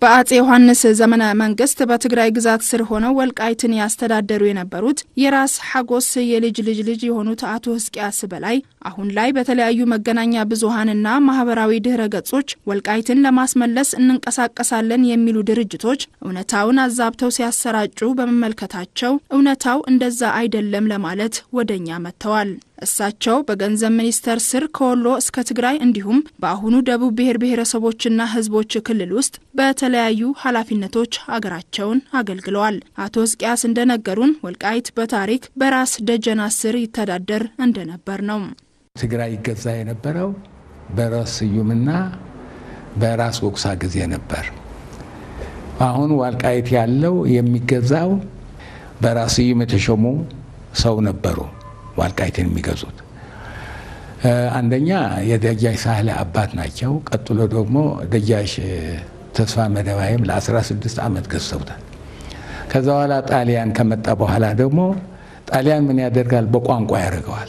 በአጼ ዮሐንስ ዘመነ መንግስት በትግራይ ግዛት ስር ሆነው ወልቃይትን ያስተዳደሩ የነበሩት የራስ ሐጎስ የልጅ ልጅ ልጅ የሆኑት አቶ ህዝቅያስ በላይ አሁን ላይ በተለያዩ መገናኛ ብዙኃንና ማህበራዊ ድህረ ገጾች ወልቃይትን ለማስመለስ እንንቀሳቀሳለን የሚሉ ድርጅቶች እውነታውን አዛብተው ሲያሰራጩ በመመልከታቸው እውነታው እንደዛ አይደለም ለማለት ወደኛ መጥተዋል። እሳቸው በገንዘብ ሚኒስቴር ስር ከወሎ እስከ ትግራይ እንዲሁም በአሁኑ ደቡብ ብሔር ብሔረሰቦችና ህዝቦች ክልል ውስጥ በተለያዩ ኃላፊነቶች አገራቸውን አገልግለዋል። አቶ ህዝቅያስ እንደነገሩን ወልቃይት በታሪክ በራስ ደጀና ስር ይተዳደር እንደነበር ነው። ትግራይ ይገዛ የነበረው በራስ ስዩምና በራስ ወቅሳ ጊዜ ነበር። አሁን ወልቃይት ያለው የሚገዛው በራስ ስዩም የተሾሙ ሰው ነበሩ። ዋልቃይትን የሚገዙት አንደኛ የደጃች ሳህለ አባት ናቸው። ቀጥሎ ደግሞ ደጃች ተስፋ መደባይም ለ16 ዓመት ገዝተውታል። ከዛ በኋላ ጣሊያን ከመጣ በኋላ ደግሞ ጣሊያን ምን ያደርጋል? በቋንቋ ያደርገዋል።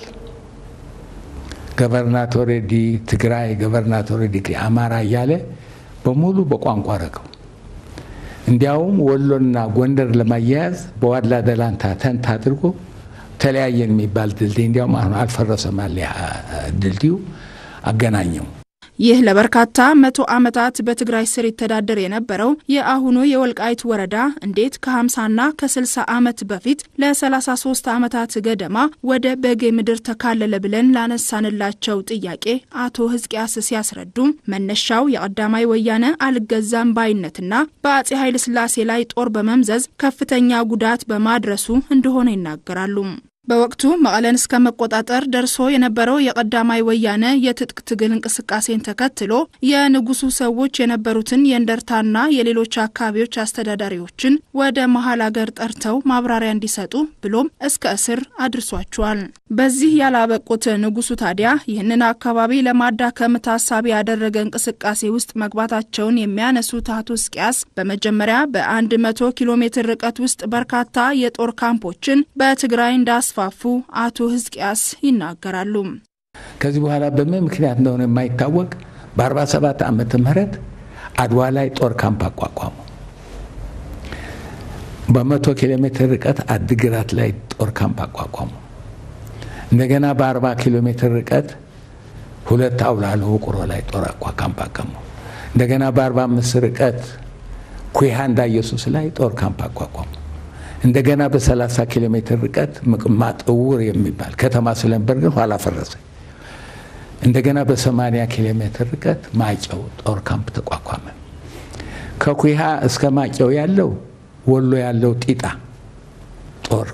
ገቨርናቶሬ ዲ ትግራይ፣ ገቨርናቶሬ ዲ አማራ እያለ በሙሉ በቋንቋ አረገው። እንዲያውም ወሎና ጎንደር ለማያያዝ በዋላ ደላንታ ተንት አድርጎ ተለያየን የሚባል ድልድይ እንዲያውም አሁን አልፈረሰም አለ ድልድዩ አገናኘው። ይህ ለበርካታ መቶ ዓመታት በትግራይ ስር ይተዳደር የነበረው የአሁኑ የወልቃይት ወረዳ እንዴት ከ50ና ከ60 ዓመት በፊት ለ33 ዓመታት ገደማ ወደ በጌ ምድር ተካለለ ብለን ላነሳንላቸው ጥያቄ አቶ ህዝቅያስ ሲያስረዱ መነሻው የቀዳማይ ወያነ አልገዛም ባይነትና በአጼ ኃይለ ሥላሴ ላይ ጦር በመምዘዝ ከፍተኛ ጉዳት በማድረሱ እንደሆነ ይናገራሉ። በወቅቱ መቀለን እስከ መቆጣጠር ደርሶ የነበረው የቀዳማይ ወያነ የትጥቅ ትግል እንቅስቃሴን ተከትሎ የንጉሱ ሰዎች የነበሩትን የእንደርታና የሌሎች አካባቢዎች አስተዳዳሪዎችን ወደ መሀል አገር ጠርተው ማብራሪያ እንዲሰጡ ብሎም እስከ እስር አድርሷቸዋል። በዚህ ያላበቁት ንጉሱ ታዲያ ይህንን አካባቢ ለማዳከም ታሳቢ ያደረገ እንቅስቃሴ ውስጥ መግባታቸውን የሚያነሱት አቶ ህዝቅያስ በመጀመሪያ በአንድ መቶ ኪሎ ሜትር ርቀት ውስጥ በርካታ የጦር ካምፖችን በትግራይ እንዳስ ፋፉ አቶ ህዝቅያስ ይናገራሉ። ከዚህ በኋላ በምን ምክንያት እንደሆነ የማይታወቅ በ47 ዓመተ ምህረት አድዋ ላይ ጦር ካምፕ አቋቋሙ። በመቶ ኪሎ ሜትር ርቀት አድግራት ላይ ጦር ካምፕ አቋቋሙ። እንደገና በ40 ኪሎ ሜትር ርቀት ሁለት አውላሎ ውቅሮ ላይ ጦር ካምፕ አቋቋሙ። እንደገና በ45 ርቀት ኩሃ እንዳ ኢየሱስ ላይ ጦር ካምፕ አቋቋሙ። እንደገና በ30 ኪሎ ሜትር ርቀት ምቅማጥ እውር የሚባል ከተማ ስለነበር ግን ኋላ ፈረሰ። እንደገና በ80 ኪሎ ሜትር ርቀት ማጨው ጦር ካምፕ ተቋቋመ። ከኩሃ እስከ ማጨው ያለው ወሎ ያለው ጢጣ ጦር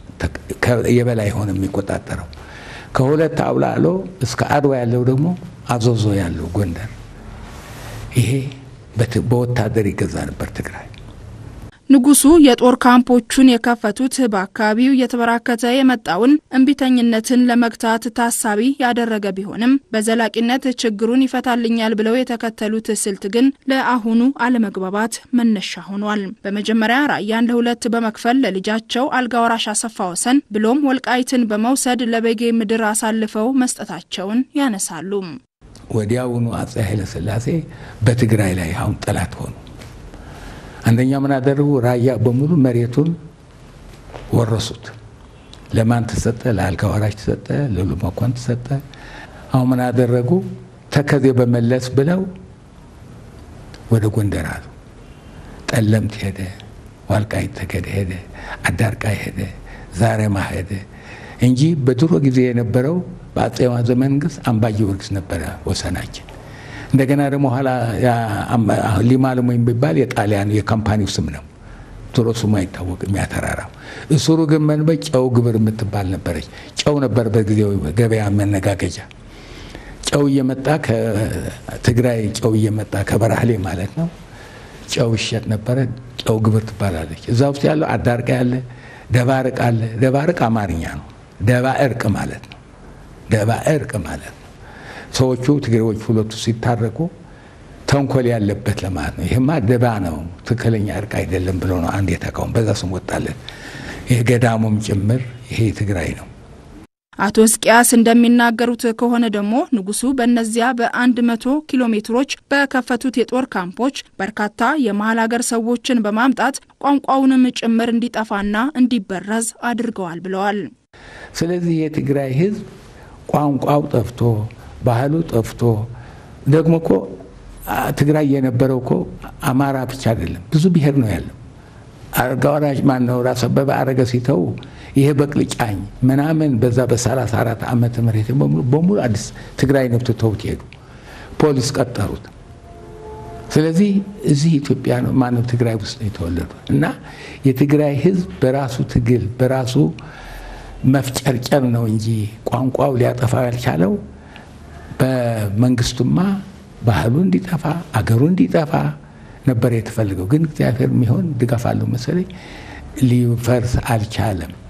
የበላይ ሆነ የሚቆጣጠረው። ከሁለት አውላሎ እስከ አድዋ ያለው ደግሞ አዞዞ ያለው ጎንደር። ይሄ በወታደር ይገዛ ነበር ትግራይ። ንጉሱ የጦር ካምፖቹን የከፈቱት በአካባቢው እየተበራከተ የመጣውን እምቢተኝነትን ለመግታት ታሳቢ ያደረገ ቢሆንም በዘላቂነት ችግሩን ይፈታልኛል ብለው የተከተሉት ስልት ግን ለአሁኑ አለመግባባት መነሻ ሆኗል። በመጀመሪያ ራያን ለሁለት በመክፈል ለልጃቸው አልጋ ወራሽ አሰፋ ወሰን ብሎም ወልቃይትን በመውሰድ ለበጌ ምድር አሳልፈው መስጠታቸውን ያነሳሉ። ወዲያውኑ አጼ ኃይለሥላሴ በትግራይ ላይ አሁን ጠላት ሆኑ። አንደኛ ምን አደረጉ? ራያ በሙሉ መሬቱን ወረሱት። ለማን ተሰጠ? ለአልጋ ወራሽ ተሰጠ፣ ለሉ መኮን ተሰጠ። አሁን ምን አደረጉ? ተከዜ በመለስ ብለው ወደ ጎንደር አሉ። ጠለምት ሄደ፣ ዋልቃይት ተገደ ሄደ፣ አዳርቃይ ሄደ፣ ዛሬማ ሄደ እንጂ በድሮ ጊዜ የነበረው በአጼ ዘመነ መንግስት አምባ ጊዮርጊስ ነበረ ወሰናችን። እንደገና ደግሞ ኋላ ሊማልሞ የሚባል የጣሊያን የካምፓኒው ስም ነው። ድሮ ስሙ አይታወቅም። ያተራራው እስሩ ግን መንበ ጨው ግብር የምትባል ነበረች። ጨው ነበር በጊዜው ገበያ መነጋገጃ። ጨው እየመጣ ከትግራይ ጨው እየመጣ ከበራህሌ ማለት ነው። ጨው ይሸጥ ነበረ። ጨው ግብር ትባላለች። እዛ ውስጥ ያለው አዳርቃ ያለ፣ ደባርቅ አለ። ደባርቅ አማርኛ ነው። ደባ እርቅ ማለት ነው። ደባ እርቅ ማለት ነው። ሰዎቹ ትግሬዎች ሁለቱ ሲታረቁ ተንኮል ያለበት ለማለት ነው። ይህማ ደባ ነው፣ ትክክለኛ እርቅ አይደለም ብሎ ነው አንድ የተቃውሞ በዛ ስም ወጣለን። ይህ ገዳሙም ጭምር ይሄ ትግራይ ነው። አቶ ሕዝቅያስ እንደሚናገሩት ከሆነ ደግሞ ንጉሱ በእነዚያ በአንድ መቶ ኪሎ ሜትሮች በከፈቱት የጦር ካምፖች በርካታ የመሀል ሀገር ሰዎችን በማምጣት ቋንቋውንም ጭምር እንዲጠፋና እንዲበረዝ አድርገዋል ብለዋል። ስለዚህ የትግራይ ሕዝብ ቋንቋው ጠፍቶ ባህሉ ጠፍቶ ደግሞ እኮ ትግራይ የነበረው እኮ አማራ ብቻ አይደለም፣ ብዙ ብሔር ነው ያለው። አልጋ ወራሽ ማን ነው? ራስ አበበ አረገ ሲተው ይሄ በቅልጫኝ ምናምን በዛ በሰላሳ አራት ዓመተ ምህረት በሙሉ አዲስ ትግራይ ነው ትተውት ሄዱ። ፖሊስ ቀጠሩት። ስለዚህ እዚህ ኢትዮጵያ ነው ማነው ትግራይ ውስጥ ነው የተወለዱ እና የትግራይ ህዝብ በራሱ ትግል በራሱ መፍጨርጨር ነው እንጂ ቋንቋው ሊያጠፋ ያልቻለው በመንግስቱማ ባህሉ እንዲጠፋ አገሩ እንዲጠፋ ነበር የተፈልገው። ግን እግዚአብሔር የሚሆን ድጋፍ አለው መሰለኝ ሊፈርስ አልቻለም።